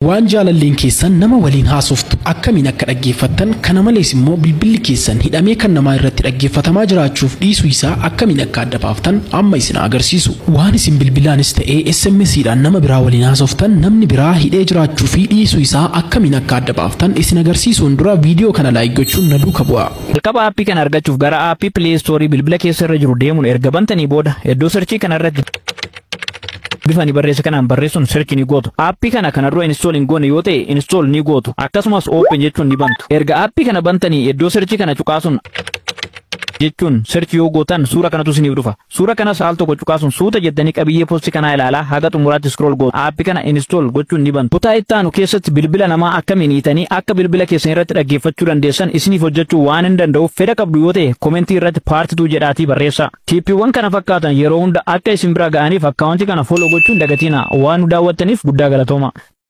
waan jaalalleen keessan nama waliin haasoftu akkamiin akka dhaggeeffattan kana malees immoo bilbilli keessan hidhamee kan namaa irratti dhaggeeffatamaa jiraachuuf dhiisuu isaa akkamiin akka adda baaftan amma isin agarsiisu waan isin bilbilaanis ta'ee SMS'dhaan nama biraa waliin haasoftan namni biraa hidhee jiraachuu fi dhiisuu isaa akkamiin akka adda baaftan isin agarsiisuun dura viidiyoo kana laayik gochuun na duuka bu'a. Jalqaba aappii kana argachuuf gara aappii Play Store bilbila keessa irra jiru deemuun erga bantanii booda iddoo sarchii kana irratti bifa ni barreessa kanaan barreessuun sirchi ni gootu. Aappii kana kana dura install hin goone yoo ta'e install ni gootu. Akkasumas open jechuun ni bantu. Erga aappii kana bantanii iddoo sirchi kana cuqaasuun jechuun sirchi yoo gootan suura kanatu isiniif dhufa. Suura kanas al tokko cuqaasuun suuta jettanii qabiyyee poostii kanaa ilaalaa haga xumuraatti scroll gootu. Aappii kana install gochuun ni bantu. Kutaa itti aanu keessatti bilbila namaa akkamiin hiitanii akka bilbila keessan irratti dhaggeeffachuu dandeessan isiniif hojjechuu waan hin danda'uuf fedha qabdu yoo ta'e komentii irratti paartituu jedhaatii barreessaa. Tiippiiwwan kana fakkaatan yeroo hunda akka isin bira ga'aniif akkaawuntii kana follow gochuun dagatina waan nu daawwattaniif guddaa galatooma.